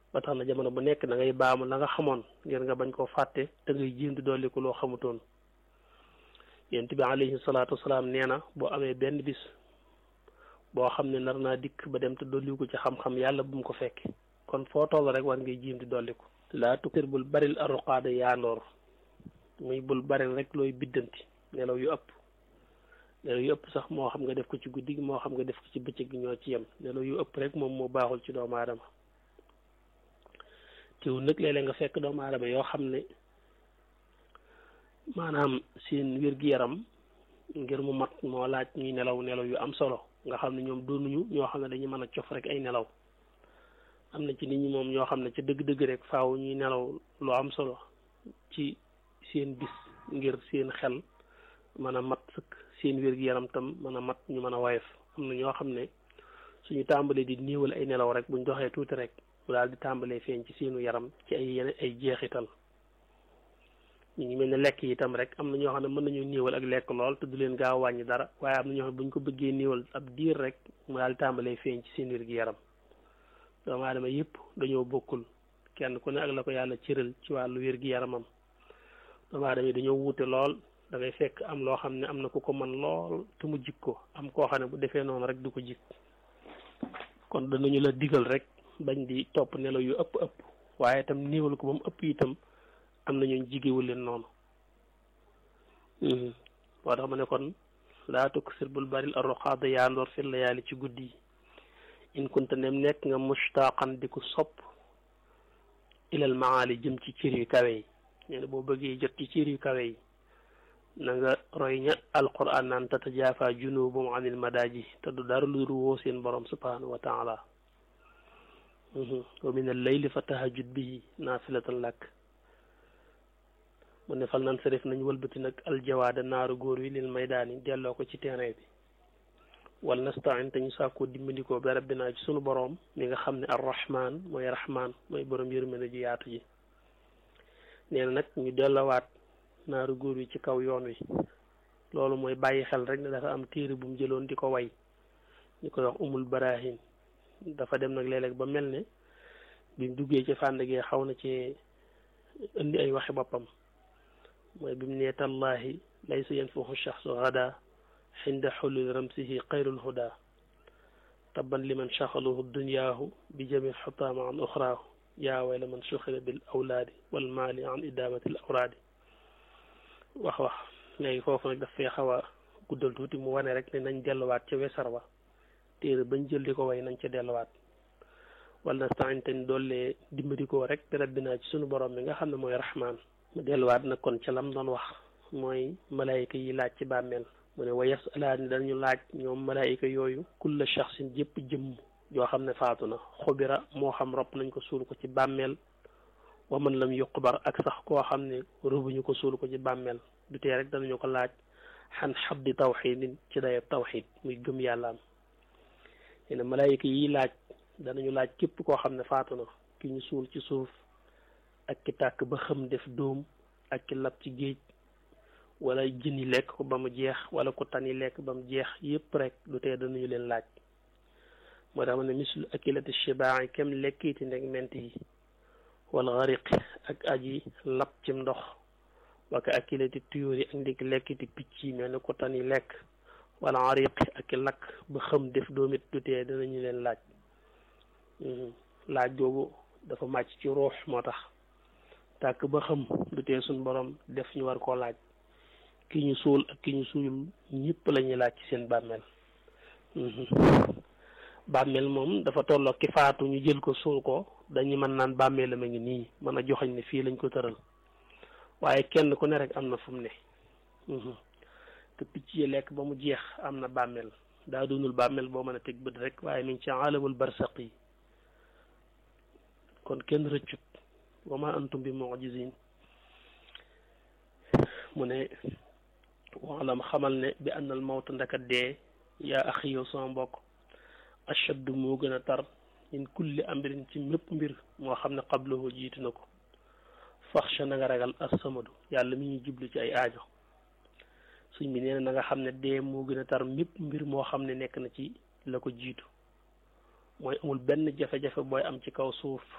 ba tax na jamono bu nekk da ngay baamu la nga xamoon ngir nga bañ koo fàtte te ngay jéem di dolli ko loo xamutoon yonent bi alayhi salaatu wasalaam nee na boo amee benn bis boo xam ne nar naa dikk ba dem te dolli ko ci xam-xam yàlla bu mu ko fekke kon foo toll rek war ngay jéem di dolli ko laa tukkir bul baril arruqaada yaandoor muy bul baril rek looy biddanti nelaw yu ëpp nelaw yu ëpp sax moo xam nga def ko ci guddi gi moo xam nga def ko ci bëccëg gi ñoo ci yem nelaw yu ëpp rek moom moo baaxul ci doomu aadama teewul nag léeg-léeg nga fekk doomu aadama yoo xam ne maanaam seen wér-gi-yaram ngir mu mat moo laaj ñuy nelaw nelaw yu am solo nga xam ne ñoom doonuñu ñoo xam ne dañuy mën a cof rek ay nelaw am na ci nit ñi moom ñoo xam ne ca dëgg-dëgg rek faaw ñuy nelaw lu am solo ci seen bis ngir seen xel mën a mat sëkk seen wér-gi-yaram tam mën a mat ñu mën a woyof am na ñoo xam ne suñu tàmbalee di néewal ay nelaw rek buñ doxee tuuti rek bu daal di tàmbalee feeñ ci seenu yaram ci ay yeneen ay jeexital ñu ngi mel ne lekk yi itam rek am na ñoo xam ne mën nañoo néewal ak lekk lool te du leen gaaw wàññi dara waaye am na ñoo xam ne buñ ko bëggee néewal ab diir rek mu daal di tàmbalee feeñ ci seen wér-gi-yaram doomu aadama yëpp dañoo bokkul kenn ku ne ak la ko yàlla cëral ci wàllu wér-gi-yaramam doomu aadama yi dañoo wuute lool da ngay fekk am loo xam ne am na ku ko man lool te mu jik ko am koo xam ne bu defee noonu rek du ko jik kon danañu la digal rek bañ di topp nelaw yu ëpp ëpp waaye itam néewal ko ba mu ëpp itam am na ñooñ jigéewul leen noonu moo tax ma ne kon laa tuksir bul baril arroqaada yaandoor fi layaali ci guddi yi in kunta nem nekk nga mushtaqan di ko sopp ilal maali jëm ci cër yu kawe yi nee na boo bëggee jot ci cër yu kawe yi na nga roy ña alquran naan tatajaafa junubum anil madaaji te du dara lu woo seen borom subhanahu wa taala wa min al layli fa tahajjud bihi naafilatan lak mu ne fal nan sarif nañ wëlbati nag aljawaada naaru góor wi lil maydaani delloo ko ci terrain bi wal nastain te ñu sàkkoo dimbandikoo bi rabbinaa ci sunu boroom mi nga xam ne arrahman mooy rahman mooy borom yërmande ji yaatu ji nee na nag ñu delloowaat naaru góor wi ci kaw yoon wi loolu mooy bàyyi xel rek ne dafa am téere bu mu jëloon di ko way ñu koy wax umul barahin dafa dem nag léeg-léeg ba mel ne bi mu duggee ci fànn gi xaw na ci indi ay waxi boppam mooy bi mu nee tallahi laysa yanfahu shaxsu gada xinda xulul ramsihi xayrul huda tabban liman shaxaluhu dunyaahu bi jamil xutaama an uxraahu yaa wayla man suxira bil awlaadi wal maali an idaamati l awraadi wax wax léegi foofu nag daf fee xaw a guddal tuuti mu wane rek ne nañ delluwaat ca wesar wa téere bañ jël di ko way nañ ca delluwaat wala nastain te doollee dimbali ko rek bi rabbinaa ci sunu borom mi nga xam ne mooy rahmaan mu delluwaat nag kon ca lam doon wax mooy malaayika yi laaj ci bàmmeel mu ne wa yasalaani dañu laaj ñoom malaayika yooyu kulla shaxsin jëpp jëmm joo xam ne faatu na xubira moo xam ropp nañ ko suul ko ci bàmmeel wa man lam yuqbar ak sax koo xam ne rëbuñu ko suul ko ci bàmmeel du tee rek danañu ko laaj xan xabdi tawxidin ci dayab tawxid muy gëm yàlla am ne malaayika yi laaj danañu laaj képp koo xam ne faatu na ki ñu suul ci suuf ak ki tàkk ba xam def dóom ak ki lab ci géej wala jën yi lekk ko ba mu jeex wala ku tan yi lekk ba mu jeex yépp rek du tee danañu leen laaj moo tax ma ne mislu akilati shibaa kem lekkiiti ndeg ment yi wala xariq ak aji lab cim ndox waka akilati tuyóor yi ak ndik lekkiti picc yi mel ni ku tan yi lekk wala xariq ak ki lakk ba xam def doomit du tee danañu leen laaj laaj googu dafa màcc ci ruux moo tax tàkk ba xam du tee suñ borom def ñu war koo laaj ki ñu suul ak ki ñu suul ñëpp la ñuy laaj ci seen bàmmeel bàmmeel moom dafa tolloo ki faatu ñu jël ko suul ko dañu mën naan bàmmeel la ma ngi nii mën a joxañ ne fii lañ ko tëral waaye kenn ku ne rek am na fu mu ne te picc yi lekk ba mu jeex am na bàmmeel daa doonul bàmmeel boo mën a teg bët rek waaye mi ngi ci alamul barsaq yi kon kenn rëccut wa ma antum bi mujizin mu ne waalam xamal ne bi annal mawta ndaka dee yaa axi yow sama mbokk ashaddu moo gën a tar min kulli amrin ci mépp mbir moo xam ne qablahu jiitu na ko faxsha na nga ragal assamadu yàlla mi ñuy jublu ci ay aajo suñ bi nee na na nga xam ne dee moo gën a tar mépp mbir moo xam ne nekk na ci la ko jiitu mooy amul benn jafe-jafe booy am ci kaw suuf